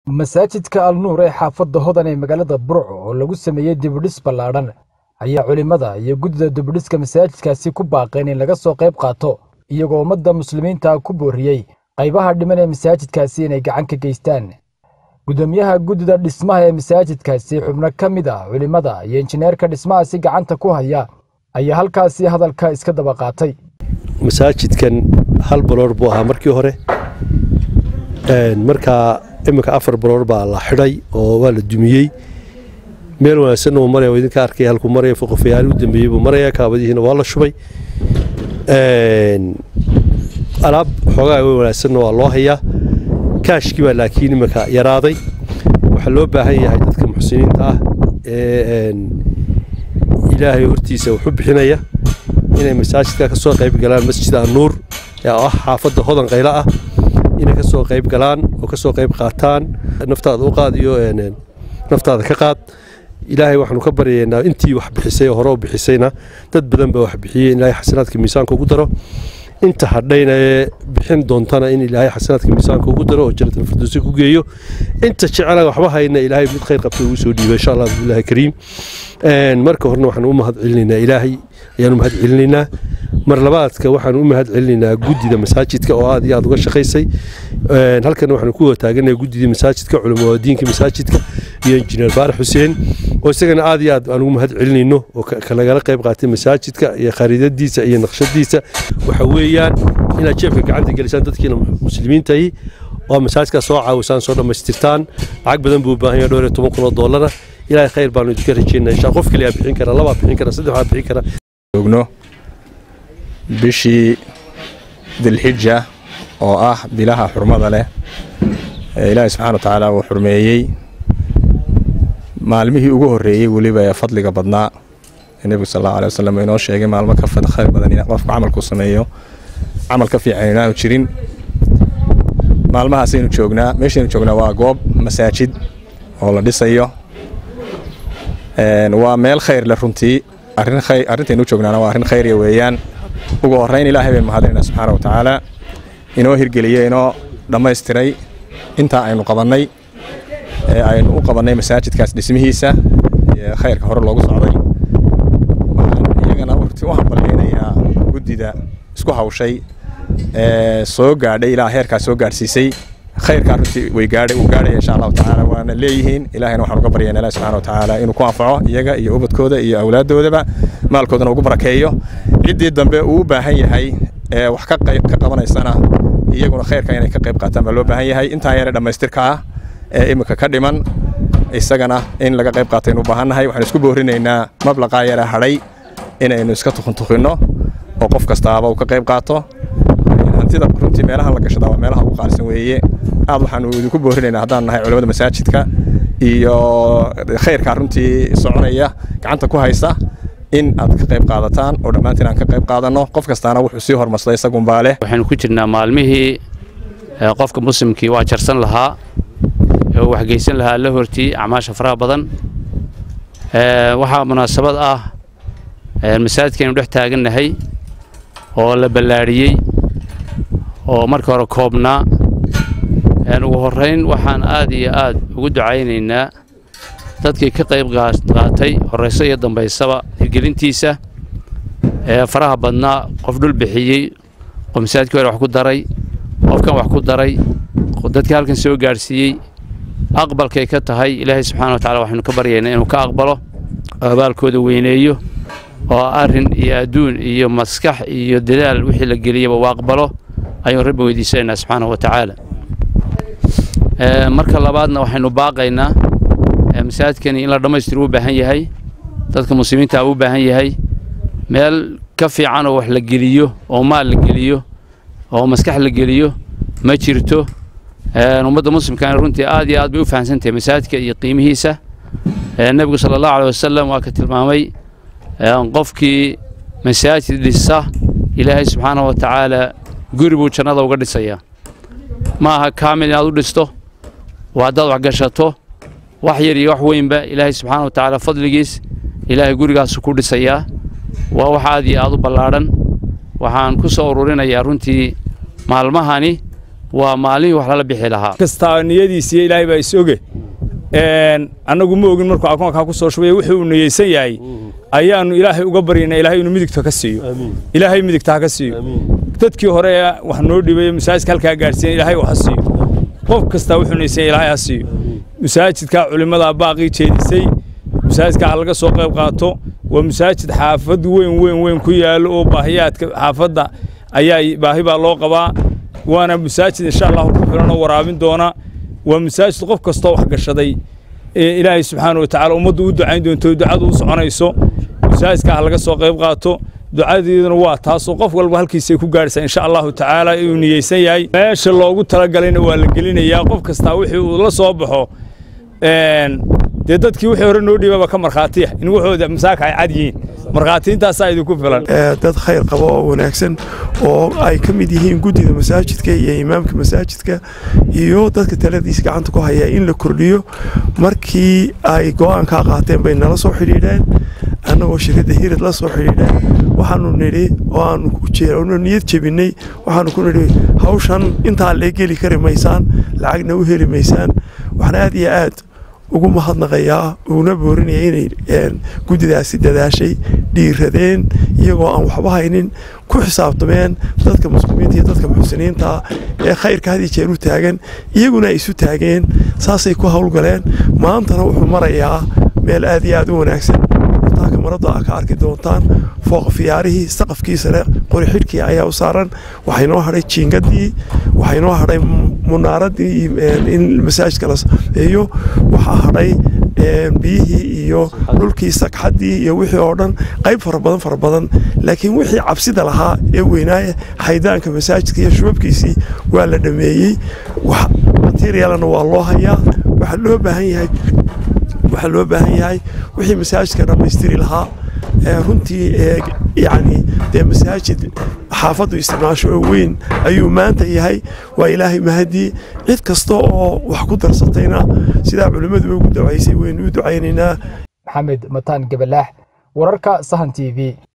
masaajidka alnuur ee xaafadda hodan ee magaalada burco oo lagu sameeyey dibidhis ballaadhan ayaa culimmada iyo guddida dibidhiska masaajidkaasi ku baaqeen in laga soo qayb qaato iyagoo ummadda muslimiinta ku booriyey qaybaha dhiman ee masaajidkaasi inay gacan ka geystaan guddoomiyaha guddida dhismaha ee masaajidkaasi xubno ka mid ah culimmada iyo injineerka dhismahaasi gacanta ku haya ayaa halkaasi hadalka iska daba qaatay masaajidkan hal baloor buu ahaa markii hore markaa iminka afar baloor baa la xidhay oo waa la dumiyey meel wanaagsanna uu maraya idinka arkay halkuu maraya foqofayaali u dambeeyey buu maraya kaabadihiina waa la shubay alaab xoogaa way wanaagsanna waa loo hayaa kaashkii baa laakiin iminka yaraaday waxaa loo baahan yahay dadka muxsiniinta ah ee ilaahay hortiisa wuxu bixinaya inay masaajidka ka soo qayb galaan masjid anuur ee ah xaafadda hodan qaylo ah inay ka soo qayb galaan oo ka soo qayb qaataan naftaada u qaad iyo naftaada ka qaad ilaahay waxaanu ka baryaynaa intii wax bixisay oo hore u bixisayna dad badan baa wax bixiyey in ilaahay xasanaadka miisaanka ugu daro inta hadhayna ee bixin doontana in ilaahay xasanaadka miisaanka ugu daro oo jannatul firdowsi ku geeyo inta jecela waxba hayna ilaahay mid khayr qabta ugu soo dhiiba insha allah billahi kariim marka horena waxaanu u mahad celinaynaa ilaahay ayaanu mahad celinaynaa mar labaadka waxaanu u mahad celinaynaa guddida masaajidka oo aad iyo aad uga shaqaysay halkan waxaanu ku wataaganayaa guddidii masaajidka culimadiinka masaajidka iyo injineer baarax xuseen oo isagana aad iyo aad aan ugu mahad celinayno oo kalagala qayb qaatay masaajidka iyo khariidadiisa iyo naqshadiisa waxa weeyaan inaad jeebka gacanta gelisaan dadkiina muslimiintahi oo masaajidkaa soo caawisaan soo dhammaystirtaan lacag badan buu u baahan yahay dhowr iyo toban kun oo doolara ilaahay khayr baanu idinka rajaynaa insha qof kaliyaa bixin kara labaa bixin kara saddex baa bixin kara joogno bishii dilxija oo ah bilaha xurmada leh ee ilaahay subxana wa tacaala uu xurmeeyey maalmihii ugu horreeyey weliba ee fadliga badnaa ee nebigu sal allahu alay wasalam inoo sheegay maalmo ka khayr badan in qofku camalku sameeyo camal ka fiican inaanu jirin maalmahaasaynu joognaa meeshaynu joognaa waa goob masaajid oo la dhisayo waa meel khayr leh runtii arrintaynu u joognaana waa arrin khayrya weeyaan ugu horrayn ilaahay baynu mahadinayna subxaana wa tacaala inoo hirgeliyey inoo dhammaystiray intaa aynu qabannay ee aynu u qabannay masaajidkaas dhismihiisa iyo khayrka hore loogu socday waxaan iyagana runtii u hambalyaynayaa guddida isku hawshay ee soo gaadhay ilaa heerkaa soo gaadhsiisay khayrkaa runtii way gaadhay uu gaadhaya insha allahu tacaala waana leeyihiin ilahayna waxaan uga baryaynaa ilahi subxana wa tacaala inuu ku anfaco iyaga iyo ubadkooda iyo awlaaddoodaba maalkoodana ugu barakeeyo ciddii dambe uu u baahan yahay ee wax ka qabanaysana iyaguna khayrka inay ka qayb qaataan baa loo baahan yahay intaa yare dhammaystirka ah ee iminka ka dhiman isagana in laga qayb qaataynu u baahannahay waxaan isku boorinaynaa mablaqaa yare hadhay inaynu iska tukuntukinno oo qof kastaaba uu ka qayb qaato hantida runtii meelahan la gashada waa meelaha ugu qaalisan weeye aad waxaanu idinku boorinaynaa haddaan nahay culimada masaajidka iyo khayrkaa runtii soconaya gacanta ku haysa in aad ka qayb qaadataan oo dhammaantiin aan ka qayb qaadanno qof kastaana wuxuu sii hormarsday isagunbaa leh waxaynu ku jirnaa maalmihii qofka muslimkii waa jarsan lahaa oo waxgeysan lahaa la hortii acmaasha faraha badan waxaa munaasabad ah masaajidkaynu dhex taagannahay oo la ballaadhiyey oo marka hore koobnaa ugu horrayn waxaan aad iyo aad ugu ducaynaynaa dadkii ka qayb qaatay horrayso iyo dambaysaba hirgelintiisa ee faraha badnaa qof dhul bixiyey qof masaajidkii hore wax ku daray qofkan wax ku daray dadkii halkan soo gaadhsiiyey aqbalkay ka tahay ilaahay subxana wa tacala waxaynu ka baryaynaa inuu ka aqbalo oo abaalkooda weyneeyo oo arrin iyo adduun iyo maskax iyo dadaal wixii la geliyaba uu aqbalo ayuu rabbi weydiisanaynaa subxaana wa tacaala marka labaadna waxaynu baaqaynaa masaajidkani in la dhammaystiro u baahan yahay dadka muslimiinta u baahan yahay meel ka fiican oo wax la geliyo oo maal la geliyo oo maskax la geliyo ma jirto ummadda muslimkana runtii aad iyo aad bay u fahamsantahay masaajidka iyo qiimihiisa nebigu sala allahu aleh wasalam waa ka tilmaamay qofkii masaajid dhisa ilaahay subxaana wa tacaala guri buu jannada uga dhisayaa ma aha kaamil inaad u dhisto waa haddaad wax gashato wax yar iyo wax weynba ilaahay subxaana wa tacaala fadligiis ilaahay gurigaasu ku dhisayaa waa wax aad iyo aad u ballaadhan waxaan ku soo ururinayaa runtii maalmahani waa maalihii wax lala bixi lahaa kastaa niyadiisiiyo ilaahay baa is oge annagu ma ogin markuu akoonkaa ku soo shubay wuxuu uu niyeysan yahay ayaannu ilaahay uga baryayna ilaahay inuu midigta ka siiyo ilaahay midigta ha ka siiyo dadkii hore ee wax noo dhibay masaajidka halkaa gaadhsiiyan ilaahay wax ha siiyo qof kastaa wuxuu niyeysan ilaahay ha siiyo masaajidkaa culimmadaa baaqii jeedisay masaajidka ha laga soo qayb qaato waa masaajid xaafad weyn weyn weyn ku yaallo oo baahiyaadka xaafadda ayaa baahi baa loo qabaa waana masaajid insha allahu ku filan oo waraabin doona waa masaajid qof kastoo wax gashaday ilaahay subxaana wa tacaala ummaddu u ducayn doonto ducadu u soconayso masaajidka ha laga soo qayb qaato ducadeeduna waa taasoo qof walba halkiisay ku gaadhaysaa insha allahu tacaala inuu niyeysan yahay meesha loogu talagalayna waa la gelinayaa qof kastaa wixii uu la soo baxo dee dadkii wixii hore noo dhiibaba ka markhaatiya in waxooda masaaka ay cad yihiin markhaatiintaasaa idinku filan dad khayr qaba oo wanaagsan oo ay ka mid yihiin guddida masaajidka iyo imaamka masaajidka iyo dadka taladiisa gacanta ku haya in la kordhiyo markii ay go'aankaa qaateen bay nala soo xidhiidheen annagoo shirkadda hirid la soo xidhiidheen waxaanu nidhi oo aanu niyad jebinay waxaanu ku nidhi hawshan intaa lee geli kari maysaan lacagna u heli maysaan waxaan aad iyo aad ugu mahadnaqayaa uguna boorinaya inay guddidaasi dadaashay dhiiradeen iyagoo aan waxba haynin ku xisaabtameen dadka muslimiinta iyo dadka muxsiniinta ee khayrka had iyo jeer u taagan iyaguna ay isu taageen saasay ku howlgaleen maantana wuxuu marayaa meel aad iyo aad u wanaagsan taaka marada a ka arki doontaan fooq fiyaarihii saqafkii sare qori xidhkii ayaa u saaran waxay noo hadhay jiingadii waxay noo hadhay munaaradii in masaajidka la sameeyo waxaa hadhay biyihii iyo dhulkii sagxaddii iyo wixii oo dhan qayb fara badan fara badan laakiin wixii cabsida lahaa ee weynaaya xaydaanka masaajidka iyo shubabkiisii waa la dhameeyey materialna waa loo hayaa waxaa loo baahan yahay waxaa loo baahan yahay wixii masaajidka dhammaystiri lahaa runtii yani dee masaajid xaafaddu isticmaasho oo weyn ayuu maanta yahay waa ilaahay mahadii cid kasta oo wax ku darsatayna sidaa culimmadu ugu ducaysay waynu u ducaynaynaa maxamed mataan gabalaax wararka sahan t v